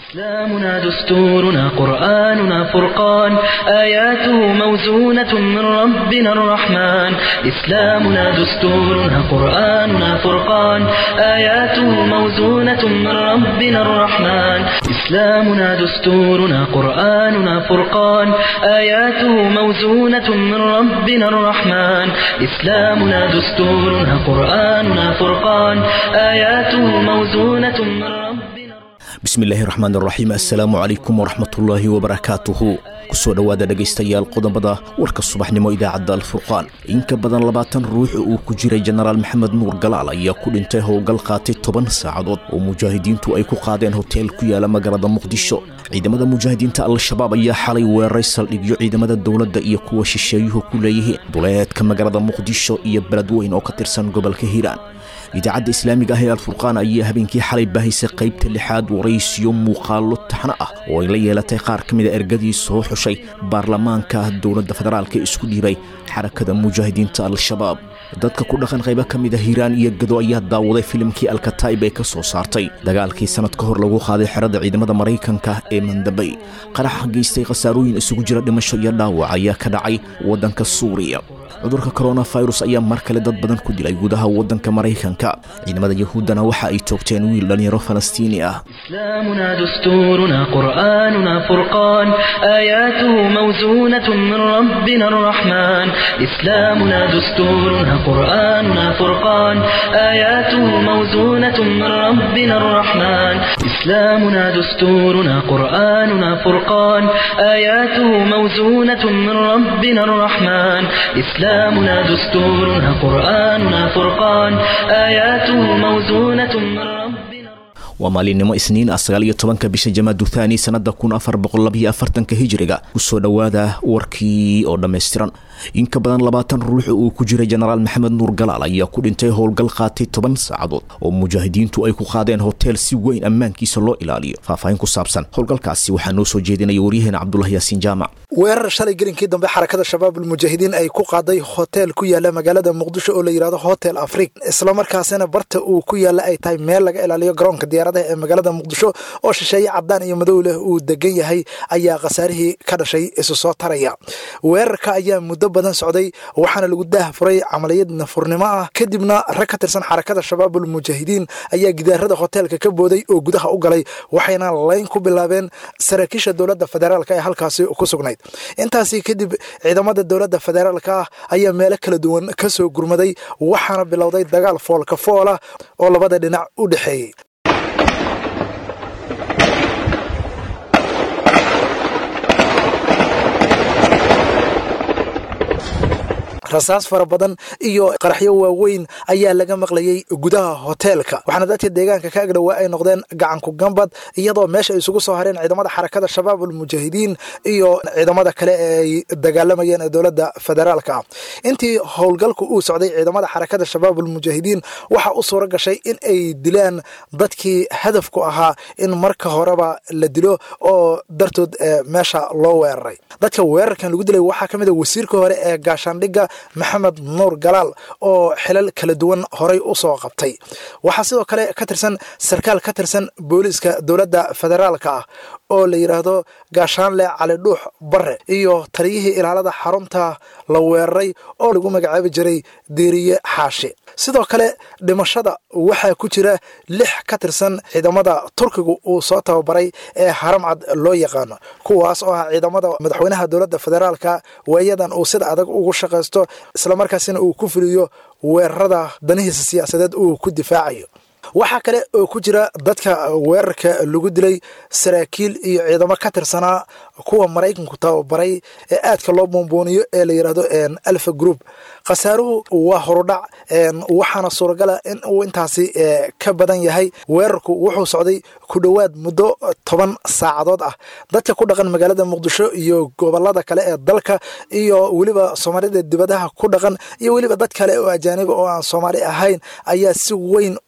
إسلامنا دستورنا قرآننا فرقان آياته موزونة من ربنا الرحمن إسلامنا دستورنا قرآننا فرقان آياته موزونة من ربنا الرحمن إسلامنا دستورنا قرآننا فرقان آياته موزونة من ربنا الرحمن إسلامنا دستورنا قرآننا فرقان آياته موزونة من ربنا bismillaahi raxmaan raxiim assalaamu calaykum waraxmatullaahi wabarakaatuhu kusoo dhowaada dhegaystayaal qodobada warka subaxnimo idaacadda alfurqaan in ka badan labaatan ruux uu ku jiray jenaraal maxamed nuur galaal ayaa ku dhintay howlgal qaatay toban saacadood oo mujaahidiintu ay ku qaadeen hoteel ku yaala magaalada muqdisho ciidamada mujaahidiinta al-shabaab ayaa xalay weeraray saldhigyo ciidamada dowladda iyo kuwa shisheeyuhu ku leeyihiin duleedka magaalada muqdisho iyo beledweyn oo ka tirsan gobolka hiiraan idaacadda islaamiga ah ee alfurqaan ayaa habeenkii xalay baahaysay qaybta lixaad waraysiyo muuqaallo taxno ah oo ay la yeelatay qaar ka mida ergadii soo xushay baarlamaanka dowladda federaalka isku dhiibay xarakada mujaahidiinta al-shabaab dadka ku dhaqan qaybo ka mid a hiiraan iyo gado ayaa daawaday filimkii alkataib ee ka soo saartay dagaalkii sannad ka hor lagu qaaday xerada ciidamada maraykanka ee mandabay qaraxa geystay khasaarooyin isugu jira dhimasho iyo dhaawac ayaa ka dhacay waddanka suuriya cudurka koronafirus ayaa mar kale dad badan ku dilay gudaha waddanka maraykanka ciidamada yahuuddana waxa ay toogteen wiil dhallinyaro falastiini ah إسلامنا دستورنا قرآننا فرقان آياته موزونة من ربنا الرحمن إسلامنا دستورنا قرآننا فرقان آياته موزونة من ربنا الرحمن إسلامنا دستورنا قرآننا فرقان آياته موزونة من ربنا الرحمن إسلامنا دستورنا قرآننا فرقان آياته موزونة من ربنا waa maalinimo isniin ah sagaal iyo tobanka bisha jamaadu thaani sannada kun afar boqol labayo afartanka hijiriga kusoo dhowaada warkii oo dhammaystiran in ka badan labaatan ruux uu ku jiray jenaraal maxamed nuur galaal ayaa ku dhintay howlgal qaatay toban saacadood oo mujaahidiintu ay ku qaadeen hotel si weyn ammaankiisa loo ilaaliyo faahfaahin ku saabsan howlgalkaasi waxaa noo soo jeedinaya waryaheena cabdulahi yaasiin jaamac weerar shalay gelinkii dambe xarakada shabaabulmujaahidiin ay ku qaaday hotel ku yaala magaalada muqdisho oo la yidhahdo hotel afrig islamarkaasina barta uu ku yaala ay tahay meel laga ilaaliyo garoonka diyaaradaha ee magaalada muqdisho oo shisheeye cadaan iyo madow leh uu degan yahay ayaa khasaarihii ka dhashay isu soo taraya weerarka ayaa muddo badan socday waxaana lagu daah furay camaliyad nafurnimo ah kadibna rag ka tirsan xarakada shabaabulmujaahidiin ayaa gidaarada hoteelka ka booday oo gudaha u galay waxayna layn ku bilaabeen saraakiisha dowladda federaalk ee halkaasi ku sugnayd intaasi kadib ciidamada dowladda federaalka ah ayaa meelo kala duwan ka soo gurmaday waxaana bilowday dagaal foolka foola oo labada dhinac u dhexeeyey rasaas fara badan iyo qaraxyo waaweyn ayaa laga maqlayay gudaha hoteelka waxaana dadka deegaanka ka agdhowaa ay noqdeen gacanku gambad iyadoo meesha ay isugu soo hareen ciidamada xarakada shabaabulmujaahidiin iyo ciidamada kale ee ay dagaalamayeen ee dowladda federaalka ah intii howlgalku uu socday ciidamada xarakada shabaabulmujaahidiin waxaa u suura gashay in ay dilaan dadkii hadafku ahaa in marka horeba la dilo oo dartood meesha loo weeraray dadka weerarkan lagu dilay waxaa ka mid a wasiirka hore ee gaashaandhigga maxamed nuur galaal oo xilal kala duwan horay u soo qabtay waxaa sidoo kale ka tirsan sarkaal ka tirsan booliiska dowladda federaalka ah oo la yidhaahdo gaashaanle cali dhuux bare iyo taliyihii ilaalada xarunta la weeraray oo lagu magacaabi jiray diiriye xaashi sidoo kale dhimashada waxaa ku jira lix ka tirsan ciidamada turkigu uu soo tababaray ee haramcad loo yaqaano kuwaas oo ah ciidamada madaxweynaha dowladda federaalka waayadan uu sida adag ugu shaqaysto islamarkaasina uu ku fuliyo weerarada danihiisa siyaasadeed uu ku difaacayo waxaa kale oo ku jira dadka weerarka lagu dilay saraakiil iyo ciidamo ka tirsanaa kuwa maraykanku tababaray ee aadka loo boonbooniyo ee la yidhaahdo alfa group khasaaruhu waa horudhac waxaana suuragala in uu intaasi ka badan yahay weerarku wuxuu socday ku dhowaad muddo toban saacadood ah dadka ku dhaqan magaalada muqdisho iyo gobolada kale ee dalka iyo weliba soomaalida dibadaha ku dhaqan iyo weliba dad kale oo ajaaniba oo aan soomaali ahayn ayaa si weyn u hadalhay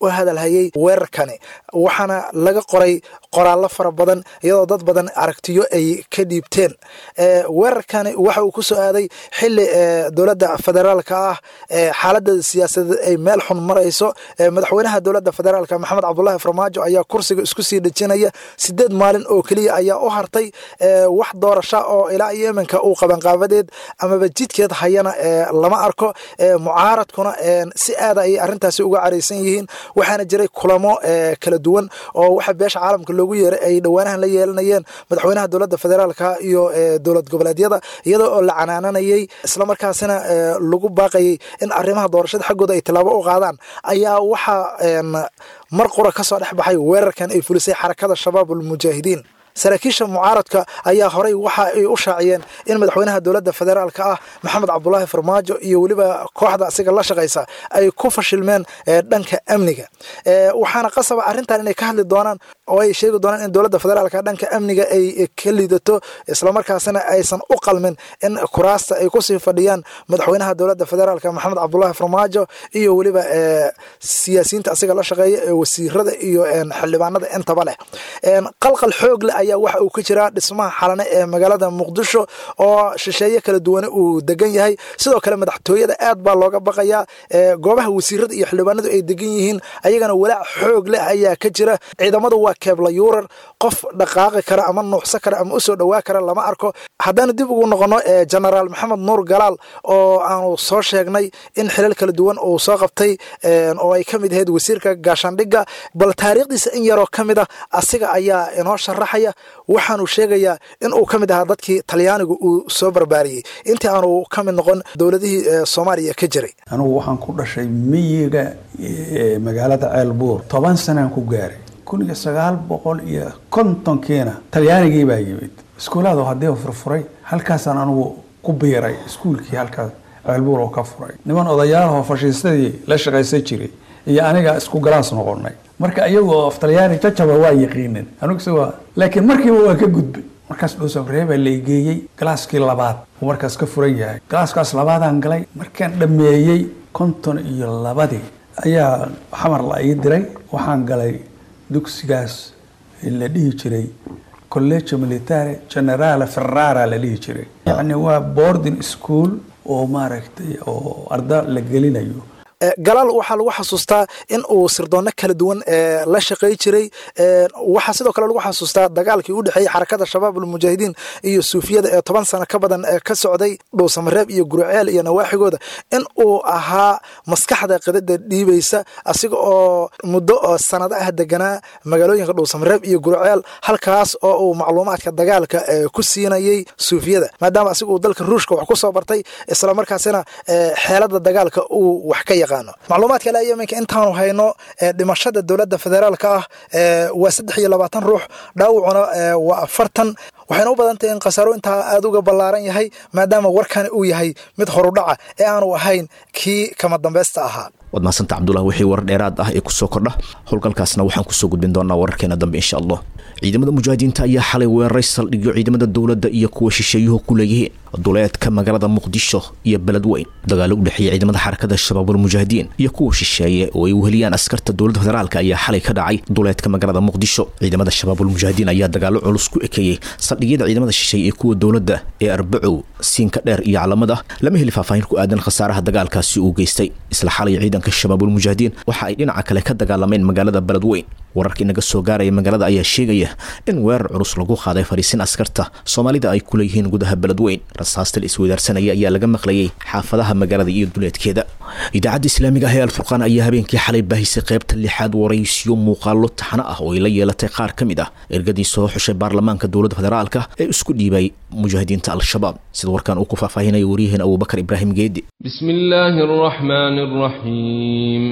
hadalhayay weerarkani waxaana laga qoray qoraallo fara badan iyadoo dad badan aragtiyo ay ka dhiibteen weerarkani waxa uu ku soo aaday xili dowladda federaalka ah xaalada siyaasadeed ay meel xun marayso madaxweynaha dowladda federaalka maxamed cabdulaahi farmaajo ayaa kursiga isku sii dhejinaya sideed maalin oo keliya ayaa u hartay wax doorasha oo ilaa yemenka uu qabanqaabadeed amaba jidkeed hayana lama arko mucaaradkuna si aada ayay arintaasi uga caraysan yihiin waxaana jiray kulamo kala duwan oo waxa beesha caalamka loogu yeeray ay dhowaanahan la yeelanayeen madaxweynaha dowladda federaalka iyo dowlad goboleedyada iyadoo oo la canaananayay islamarkaasina lagu baaqayay in arrimaha doorashada xaggooda ay tilaabo u qaadaan ayaa waxaa mar qura ka soo dhex baxay weerarkan ay fulisay xarakada shabaab almujaahidiin saraakiisha mucaaradka ayaa horey waxa ay u shaaciyeen in madaxweynaha dowladda federaalka ah maxamed cabdulaahi farmaajo iyo weliba kooxda asiga la shaqaysa ay ku fashilmeen dhanka amniga waxaana qasaba arrintan inay ka hadli doonaan oo ay sheegi doonaan in dowladda federaalka dhanka amniga ay ka liidato islamarkaasina aysan u qalmin in kuraasta ay kusii fadhiyaan madaxweynaha dowladda federaalka maxamed cabdulaahi farmaajo iyo weliba siyaasiyiinta asiga la shaqeeya ee wasiirada iyo xildhibaanada intaba leh qalqal xoog leh ayaa waxa uu ka jiraa dhismaha xalane ee magaalada muqdisho oo shisheeye kala duwane uu degan yahay sidoo kale madaxtooyada aad baa looga baqayaa goobaha wasiirada iyo xildhibaanadu ay degan yihiin ayagana walaac xoog leh ayaa ka jira ciidamadu waa keebla yuurar qof dhaqaaqi kara ama nuuxsan kara ama usoo dhowaa kara lama arko haddana dib ugu noqono genaraal maxamed nuur galaal oo aanu soo sheegnay in xilal kala duwan uu soo qabtay oo ay ka mid ahayd wasiirka gaashaandhigga bal taariikhdiisa in yaroo ka mid a asiga ayaa inoo sharaxaya waxaanu sheegayaa in uu ka mid ahaa dadkii talyaanigu uu soo barbaariyey intii aanu ka mid noqon dowladihii soomaaliya ka jiray anugu waxaan ku dhashay miyiga magaalada ceelbuur toban sanaan ku gaaray kun iyo sagaal boqol iyo kontonkiina talyaanigii baa yimid iskuulaadu haddii furfuray halkaasaan anugu ku biiray iskuulkii halkaas ceelbuur oo ka furay niman odayaalahoo fashiistadii la shaqaysan jiray iyo aniga isku galaas noqonay marka iyagoo af talyaani jajaba waa yaqiinin anugse waa laakiin markiiba waa ka gudbay markaas dhuusafree baa la igeeyey galaaskii labaad uu markaas ka furan yahay galaaskaas labaadaan galay markaan dhammeeyey konton iyo labadii ayaa xamar la ii diray waxaan galay dugsigaas la dhihi jiray collegio militare generale ferrara la dhihi jiray yacni waa boarding school oo maaragtay oo arda la gelinayo galaal waxaa lagu xasuustaa in uu sirdoonno kala duwan la shaqay jiray waxaa sidoo kale lagu xasuustaa dagaalkii u dhexeeyey xarakada shabaab almujaahidiin iyo suufiyada ee toban sano ka badan ka socday dhowsamareeb iyo gurceel iyo nawaaxigooda in uu ahaa maskaxda qidada dhiibaysa asiga oo muddo oo sanado ah deganaa magaalooyinka dhowsamareeb iyo gurceel halkaas oo uu macluumaadka dagaalka ku siinayey suufiyada maadaama asiga uu dalka ruushka wax ku soo bartay islamarkaasina xeelada dagaalka uu wax ka yaqaan macluumaadka ilaa yemenka intaanu hayno dhimashada dowladda federaalka ah waa saddex iyo labaatan ruux dhaawacuna waa afartan waxayna u badan tahay in khasaaro intaa aada uga ballaaran yahay maadaama warkani uu yahay mid horudhaca ee aanu ahayn kii kama dambaysta ahaa waad mahadsantaa cabdullah wixii warar dheeraad ah ee kusoo kordha howlgalkaasna waxaan kusoo gudbin doonaa wararkeena dambe insha allah ciidamada mujaahidiinta ayaa xalay weeraray saldhigyo ciidamada dowladda iyo kuwa shisheeyuhu ku leeyihiin duleedka magaalada muqdisho iyo beledweyn dagaalo u dhexeeya ciidamada xarakada shabaabulmujaahidiin iyo kuwa shisheeye oo ay uheliyaan askarta dowladda federaalk ayaa xalay ka dhacay duleedka magaalada muqdisho ciidamada shabaabulmujaahidiin ayaa dagaalo culus ku ekeeyey saldhigyada ciidamada shisheeye ee kuwa dowladda ee arbacow siinka dheer iyo calamada lama heli faahfaahin ku aadan khasaaraha dagaalkaasi uu geystay isla xalay ciidanka shabaabulmujaahidiin waxa ay dhinaca kale ka dagaalameen magaalada beledweyn wararka inaga soo gaaraya magaalada ayaa sheegaya in weerar culus lagu qaaday fariisin askarta soomaalida ay ku leeyihiin gudaha beledweyn rasaasta la isweydaarsanaya ayaa laga maqlayay xaafadaha magaalada iyo duleedkeeda idaacadda islaamiga ah ee alfurqaan ayaa habeenkii xalay baahisay qaybta lixaad waraysiyo muuqaalo taxno ah oo ay la yeelatay qaar ka mid ah ergadii soo xushay baarlamaanka dowladda federaalka ee isku dhiibay mujaahidiinta al-shabaab sida warkan uu ku faahfaahinaya waryaheena abubakar ibraahim geedi bismi illaahi araxmaani araxiim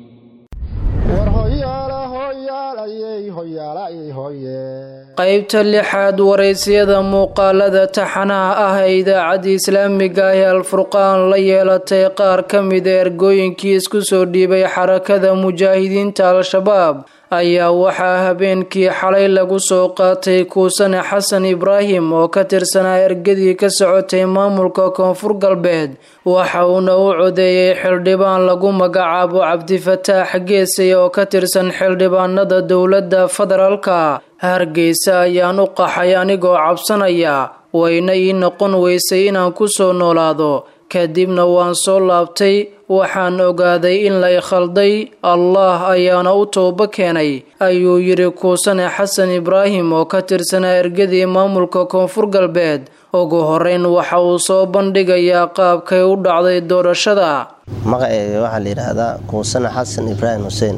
qaybta lixaad waraysiyada muuqaalada taxanaha ah ee idaacadda islaamiga ah ee alfurqaan la yeelatay qaar ka mida ergooyinkii isku soo dhiibay xarakada mujaahidiinta al-shabaab ayaa waxaa habeenkii xalay lagu soo qaatay kuusane xasan ibraahim oo ka tirsanaa ergadii ka socotay maamulka koonfur galbeed waxa uuna u codeeyey xildhibaan lagu magacaabo cabdifataax geesay oo ka tirsan xildhibaanada dowladda federaalka hargeysa ayaan u qaxay anigoo cabsanaya wayna ii noqon weysay inaan ku soo noolaado kadibna waan soo laabtay waxaan ogaaday in lay khalday allah ayaana u toobo keenay ayuu yidhi kuusane xasan ibraahim oo ka tirsanaa ergadii maamulka koonfur galbeed ugu horeyn waxa uu soo bandhigayaa qaabkay u dhacday doorashada magaceyga waxaa la yidhaahdaa kuusane xasan ibraahim xuseen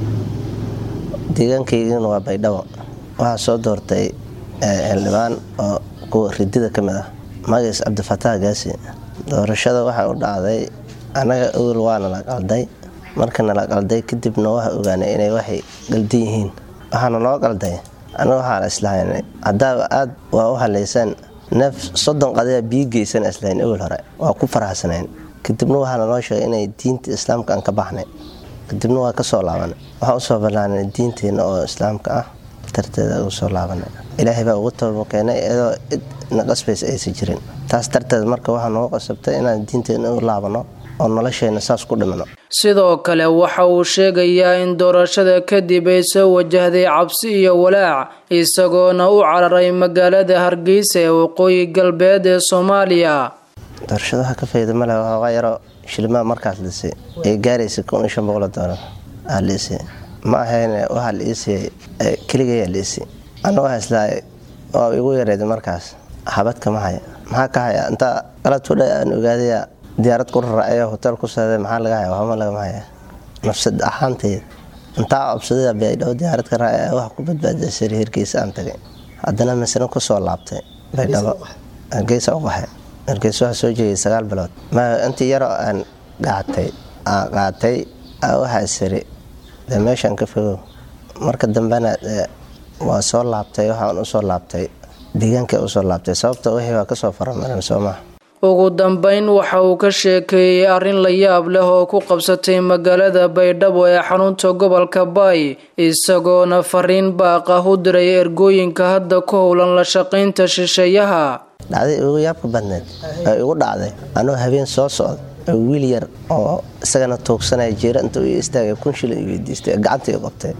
deegaankaygana waa baydhabo waxaa soo doortay xildhibaan oo kuwa ridida ka mid ah magaciis cabdifataax gaasi doorashada waxaa u dhacday annaga ogol waana la qalday markana la qalday kadibna waxa ogaanay inay waxay qaldan yihiin waxaana loo qalday annaga waxaa la islahaynay haddaaba aad waa u halaysaan neef soddon qadaya biyo geysan islahayn ogol hore waa ku faraxsanayn kadibna waxaana loo sheegay inay diinta islaamka aan ka baxnay kadibna waa ka soo laabanay waxaan usoo ballaanay diinteenna oo islaamka ah darteeda ugu soo laabanay ilaahay baa ugu tababa keenay iyadoo cid na qasbaysa aysan jirin taas darteed marka waxaa noogu qasabtay inaan diinteenna u laabano oo nolosheenna saas ku dhimano sidoo kale waxa uu sheegayaa in doorashada kadib ay soo wajahday cabsi iyo walaac isagoona u cararay magaalada hargeysa ee waqooyi galbeed ee soomaaliya doorashada waxaa ka fayda male waxoogaa yaroo shilimaa markaas lisay ay gaaraysa kun iyo shan boqol doolar aa liisay ma ahayne waxaa la iisiyay keligayaa liisay anna waxaa islahay waa igu yareeda markaas habadka ma haya maxaa ka haya intaa qaladkudha aan ogaadaya diyaarad ku raraacayo hotel ku saaday maxaa laga haya waxba lagama haya nafsad ahaantayda intaa cobsadada baydhabo diyaarad ka raacaya wax ku badbaadiyay sari hergeysa aan tagay haddana masna kusoo laabtay baydhabo hargeysa u qaxay hargeysa waxaa soo jeegay sagaal bilood intii yaroo aan qaatay qaatay waxaa siri dee meeshaan ka fogow marka dambena waa soo laabtay waxaan usoo laabtay deegaanka usoo laabtay sababta wixii waa kasoo faramaran soo maha ugu dambeyn waxa uu ka sheekeeyey arrin la yaab leh oo ku qabsatay magaalada baydhabo ee xarunta gobolka baay isagoona fariin baaq ah u diray ergooyinka hadda ku howlan la shaqaynta shisheeyaha dhacday ugu yaabka badneed ee igu dhacday anoo habeen soo socda wiil yar oo isagana tuugsanaya jeera inta u istaagay kun shilin i weydiistay gacanta i qabtay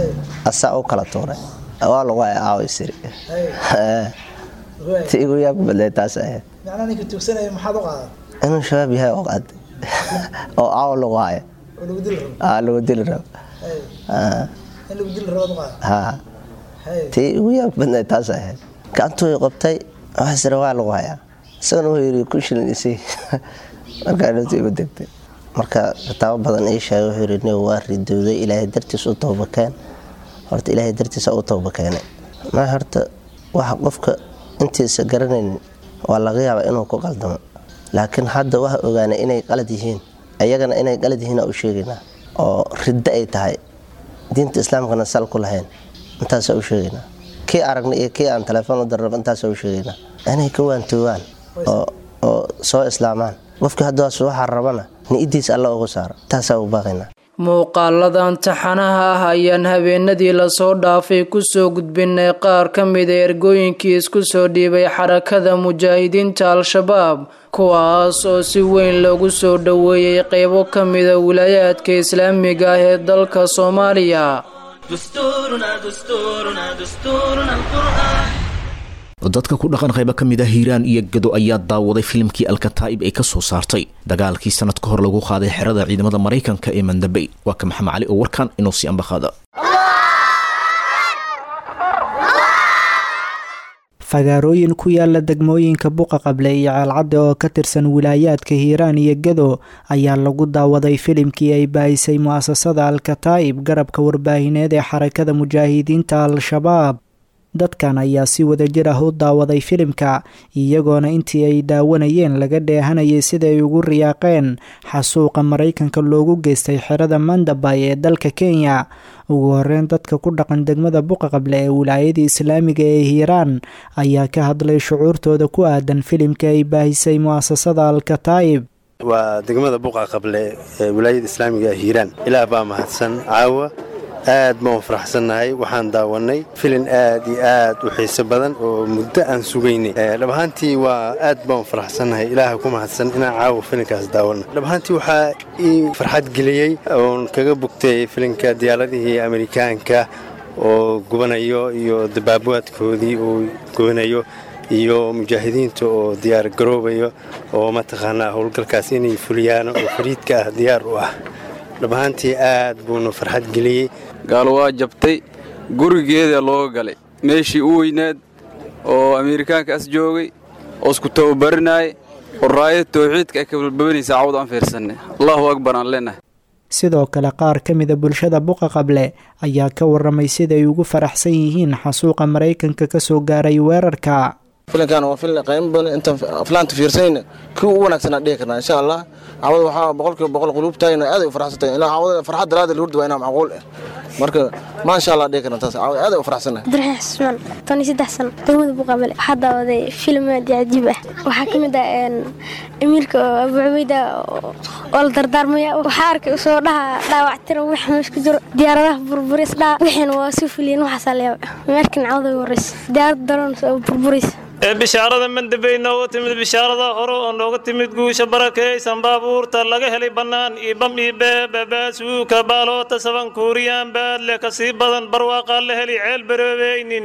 asaa u kala tuuray waa lagu haya aawa siri ti igu yaabka badneed taas ahayd inuu shabaab yahay oo qaaday oo aawa lagu haya lagu dili rabo tii igu yaabka badneed taas ahayd gacantuu i qabtay waxaa sira waa lagu hayaa isagana wuxuu yidhi kun shilin isii markaa dhowta igu degtay marka kitaabo badan ii sheegay wuxuu yidhi nig waa ridowday ilaahay dartiis u towbakeen horta ilaahay dartiisa u towbakeenay ma horta waxa qofka intiisa garanaynin waa laga yaabaa inuu ku qaldamo laakiin hadda waxa ogaanay inay qalad yihiin ayagana inay qalad yihiin u sheegaynaa oo riddo ay tahay diinta islaamkana sal ku lahayn intaasa u sheegaynaa kii aragnay iyo kii aan telefoon u darraba intaasa u sheegaynaa inay ka waantoobaan oo soo islaamaan qofkii haddaas waxaa rabana ni-idiis alla ugu saaro taasaa u baaqaynaa muuqaaladan taxanaha ah ayaan habeenadii lasoo dhaafay kusoo gudbinay qaar ka mida ergooyinkii isku soo dhiibay xarakada mujaahidiinta al-shabaab kuwaas oo si weyn loogu soo dhoweeyey qeybo ka mida wilaayaadka islaamiga ah ee dalka soomaaliya dadka ku dhaqan qaybo ka mid ah hiiraan iyo gado ayaa daawaday filimkii alkataa'ib ee ka soo saartay dagaalkii sanad ka hor lagu qaaday xerada ciidamada maraykanka ee mandabey waa ka maxamed cali oo warkan inoo sii ambaqaada fagaarooyin ku yaala degmooyinka buqa qable iyo ceelcadde oo ka tirsan wilaayaadka hiiraan iyo gado ayaa lagu daawaday filimkii ay baahisay mu'asasada al-kataa'ib garabka warbaahineed ee xarakada mujaahidiinta al-shabaab dadkan ayaa si wadajir ah u daawaday filimka iyagoona intii ay daawanayeen laga dheehanayay sida ay ugu riyaaqeen xasuuqa maraykanka loogu geystay xerada mandabay ee dalka kenya ugu horeyn dadka ku dhaqan degmada buqa qable ee wilaayadii islaamiga ee hiiraan ayaa ka hadlay shucuurtooda ku aadan filimka ay baahisay mu'asasada al-kataa'ib waa degmada buqa qable ee wilaayada islaamiga ee hiiraan ilaah baa mahadsan caawa aad baan faraxsannahay waxaan daawannay filin aad iyo aad u xiiso badan oo muddo aan sugaynay dhab ahaantii waa aad baan faraxsannahay ilaaha ku mahadsan inaan caawa filinkaas daawanno dhab ahaantii waxaa ii farxad geliyey oon kaga bugtay filinka diyaaradihii amerikaanka oo gubanayo iyo dabaabaadkoodii uu gubanayo iyo mujaahidiinta oo diyaar garoobayo oo mataqaanaa howlgalkaas inay fuliyaan oo fariidka ah diyaar u ah dhab ahaantii aad buuna farxad geliyey gaalo waa jabtay gurigeeda looga galay meeshii u weynaad oo ameerikaanka as joogay oo isku tababarinaayay oo raayad tawxiidka ay ka balbabanaysa cawd aan fiirsanay allahu akbar aan leenahay sidoo kale qaar ka mida bulshada buqa qable ayaa ka warramay siday ugu faraxsan yihiin xasuuqa maraykanka ka soo gaaray weerarka filinkan waa filin qiimo badan intaan aflaanta fiirsanayna kii ugu wanaagsanaa dhihi karnaa insha allah cawada waxaa boqolkiiba boqol quluubtahayna aad ay u faraxsantahay ilaa cawada farxad daraada lurdi waa inaa macquul ah marka ma insha allah dhihi karna taas cawada aad ay u faraxsannahay abdiraxiin xusmaan tan iyo saddex sano degmada buqabale waxaa daawaday filim aad iyo cajiib ah waxaa ka mid ah amiirka oo abu cubayda oo la dardaarmaya waxaa arkay usoo dhaha dhaawactira wax meesha ku jiro diyaaradaha burburis dhaa wixiina waa soo fuliyeen waxaasaa leeyaaba meerkan cawada waraysa diyaarada daroon oo burburaysa ee bishaarada mandabey nooga timid bishaarada hore oo nooga timid guusha barakaysan baabuurta laga helay bannaan iyo bam iyo beebabaasuuka baaloota saban kuuriyaan baadle ka sii badan barwaaqaa la heli ceel baroobeynin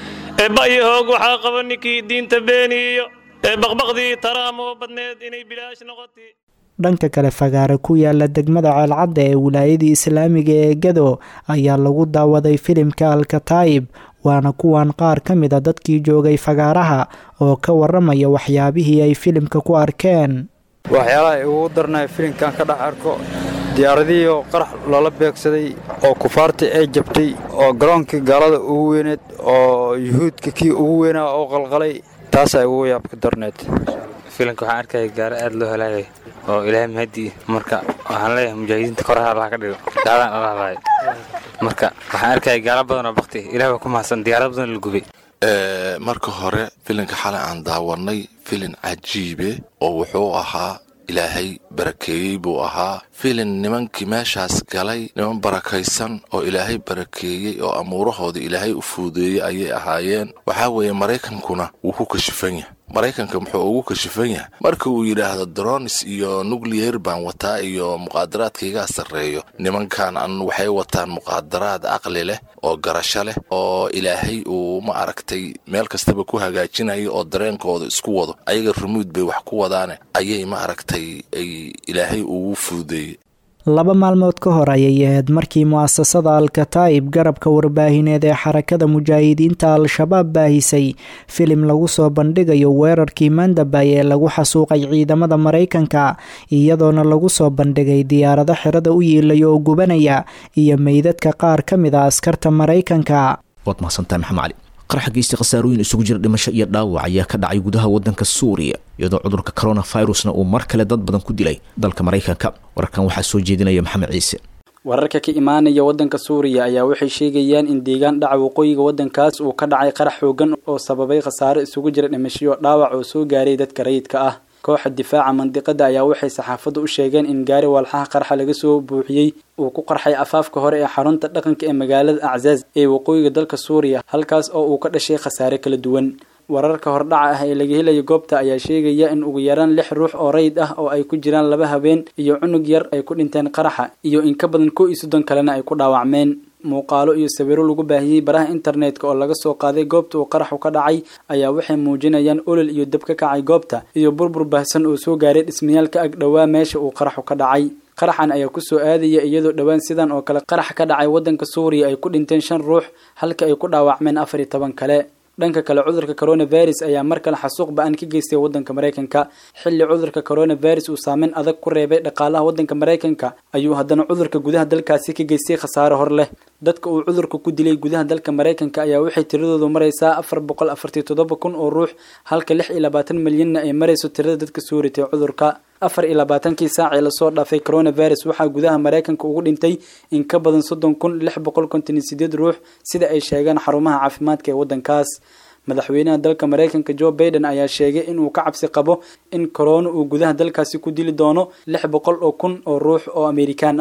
ee ba'yo hoog waxaa qaba ninkii diinta beeniyo ee baqbaqdii taraamoo badneed inay bilaash noqotay dhanka kale fagaare ku yaala degmada ceelcadda ee wilaayadii islaamiga ee gado ayaa lagu daawaday filimka alkataa'ib waana kuwan qaar ka mid a dadkii joogay fagaaraha oo ka warramaya waxyaabihii ay filimka ku arkeen waxyaalaha ugu darnaya filimkan ka dhex arko diyaaradihii oo qarax loola beegsaday oo kufaartii ay jabtay oo garoonkii gaalada ugu weyneed oo yuhuudka kii ugu weynaa oo qalqalay taasaa ugu yaabka darneed filimka waxaan arkaya gaaro aad loo halaagay oo ilaahay mahadi marka waxaan leeyahay mujaahidiinta koraha allaha ka dhigo gaadaan alla halaay marka waxaan arkaya gaalo badan oo bakti ilaah baa ku mahadsan diyaarad badan la gubay marka hore filinka xalay aan daawanay filin cajiibe oo wuxuu ahaa ilaahay barakeeyey buu ahaa filin nimankii meeshaas galay niman barakaysan oo ilaahay barakeeyey oo amuurahooda ilaahay u fuudeeyey ayay ahaayeen waxaa weeye maraykankuna wuu ku kashifan yahay maraykanka muxuu ugu kashifan yahay marka uu yidhaahdo dronis iyo nucleyer baan wataa iyo muqaadaraadkaigaa sarreeyo nimankan an waxay wataan muqaadaraad caqli leh oo garasho leh oo ilaahay uu ma aragtay meel kastaba ku hagaajinayo oo dareenkooda isku wado ayaga rumuud bay wax ku wadaane ayay ma aragtay ay ilaahay ugu fuudeeyey laba maalmood ka hor ayay ahayd markii mu'asasada alkataa'ib garabka warbaahineed ee xarakada mujaahidiinta al-shabaab baahisay filim lagu soo bandhigayo weerarkii mandabay ee lagu xasuuqay ciidamada maraykanka iyadoona lagu soo bandhigay diyaarado xirada u yiilaya oo gubanaya iyo meydadka qaar ka mid a askarta maraykanka waad mahadsantahay maxamed cali qaraxa geysta khasaarooyin isugu jira dhimasho iyo dhaawac ayaa ka dhacay gudaha waddanka suuriya iyadoo cudurka coronavirusna uu mar kale dad badan ku dilay dalka maraykanka wararkan waxaa soo jeedinaya maxamed ciise wararka ka imaanaya waddanka suuriya ayaa waxay sheegayaan in deegaan dhaca waqooyiga waddankaas uu ka dhacay qarax xoogan oo sababay khasaaro isugu jira dhimashoyo dhaawac oo soo gaaray dadka rayidka ah kooxa difaaca mandiqada ayaa waxay saxaafaddu u sheegeen in gaari walxaha qarxa laga soo buuxiyey uu ku qarxay afaafka hore ee xarunta dhaqanka ee magaalada aczaaz ee waqooyiga dalka suuriya halkaas oo uu ka dhashay khasaare kala duwan wararka hordhaca ah ee laga helaya goobta ayaa sheegaya in ugu yaraan lix ruux oo rayid ah oo ay ku jiraan laba habeen iyo cunug yar ay ku dhinteen qaraxa iyo in ka badan kow iyo soddon kalena ay ku dhaawacmeen muuqaalo iyo sawiro lagu baahiyey baraha internetka oo laga soo qaaday goobta uu qaraxu ka dhacay ayaa waxay muujinayaan olol iyo dab ka kacay goobta iyo burbur baahsan oo soo gaaray dhismayaal ka ag dhowaa meesha uu qaraxu ka dhacay qaraxan ayaa kusoo aadaya iyadoo dhowaan sidan oo kale qarax ka dhacay waddanka suuriya ay ku dhinteen shan ruux halka ay ku dhaawacmeen afar iyo toban kale dhanka kale cudurka coronavirus ayaa mar kale xasuuq ba-an ka geystay waddanka maraykanka xilli cudurka coronavirus uu saameyn adag ku reebay dhaqaalaha waddanka maraykanka ayuu haddana cudurka gudaha dalkaasi ka geystay khasaare hor leh dadka uu cudurka ku dilay gudaha dalka maraykanka ayaa waxay tiradoodu maraysaa afar boqol afartii toddoba kun oo ruux halka lix iyo labaatan milyanna ay marayso tirada dadka soo ritay cudurka afar iyo labaatankii saacii lasoo dhaafay coronavirus waxaa gudaha maraykanka ugu dhintay in ka badan soddon kun lix boqol konton iyo sideed ruux sida ay sheegeen xarumaha caafimaadka ee waddankaas madaxweynaha dalka maraykanka joe baiden ayaa sheegay inuu ka cabsi qabo in corona uu gudaha dalkaasi ku dili doono lix boqol oo kun oo ruux oo amerikaan ah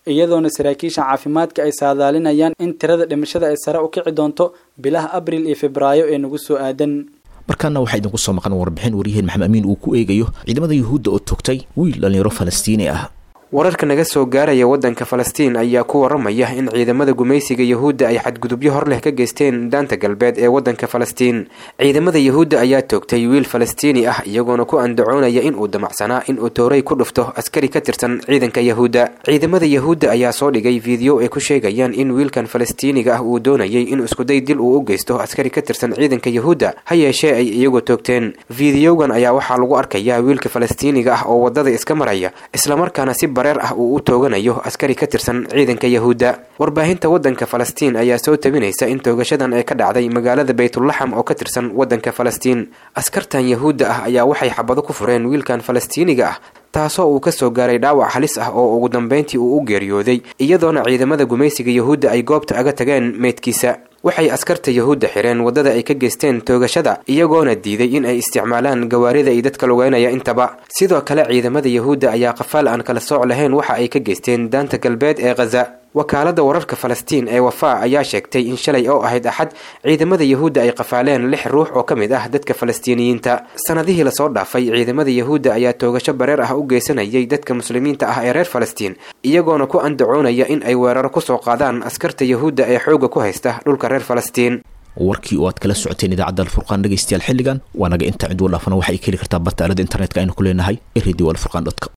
iyadoona saraakiisha caafimaadka ay saadaalinayaan in tirada dhimashada ay sare u kici doonto bilaha abril iyo febraayo ee nagu soo aadan markaana waxaa idinku soo maqan warbixin waryaheen maxamed amiin uu ku eegayo ciidamada yuhuudda oo togtay wiil dhalinyaro falastiini ah wararka naga soo gaaraya waddanka falastiin ayaa ku waramaya in ciidamada gumaysiga yuhuudda ay xadgudubyo hor leh ka geysteen daanta galbeed ee waddanka falastiin ciidamada yuhuudda ayaa toogtay wiil falastiini ah iyagoona ku andacoonaya in uu damacsanaa in uu tooray ku dhufto askari ka tirsan ciidanka yuhuudda ciidamada yuhuudda ayaa soo dhigay fiideo ay ku sheegayaan in wiilkan falastiiniga ah uu doonayay in iskuday dil uu u geysto askari ka tirsan ciidanka yuhuudda ha yeeshee ay iyagu toogteen fiideogan ayaa waxaa lagu arkayaa wiilka falastiiniga ah oo waddada iska maraya islamarkaana si bareer ah uu u tooganayo askari ka tirsan ciidanka yuhuudda warbaahinta waddanka falastiin ayaa soo tabinaysa in toogashadan ay ka dhacday magaalada baytulaxam oo ka tirsan waddanka falastiin askartan yuhuudda ah ayaa waxay xabado ku fureen wiilkan falastiiniga ah taasoo uu ka soo gaaray dhaawac halis ah oo ugu dambeyntii uu u geeriyooday iyadoona ciidamada gumaysiga yuhuudda ay goobta aga tageen meydkiisa waxay askarta yuhuudda xireen waddada ay ka geysteen toogashada iyagoona diiday in ay isticmaalaan gawaarida iyo dadka lugeynaya intaba sidoo kale ciidamada yuhuudda ayaa qafaal aan kala sooc lahayn waxa ay ka geysteen daanta galbeed ee khaza wakaalada wararka falastiin ee wafaa ayaa sheegtay in shalay oo ahayd axad ciidamada yuhuudda ay qafaaleen lix ruux oo ka mid ah dadka falastiiniyiinta sanadihii lasoo dhaafay ciidamada yuhuudda ayaa toogasho bareer ah u geysanayay dadka muslimiinta ah ee reer falastiin iyagoona ku andacoonaya in ay weeraro kusoo qaadaan askarta yuhuudda ee xoogga ku haysta dhulka reer falastiin warkii oo aad kala socoteen idaacadda alfurqaan dhegaystayaal xilligan waa naga inta cid u dhaafana waxay ka heli kartaa barta aalada internetka aynu ku leenahay ee radio alfurqan dotcom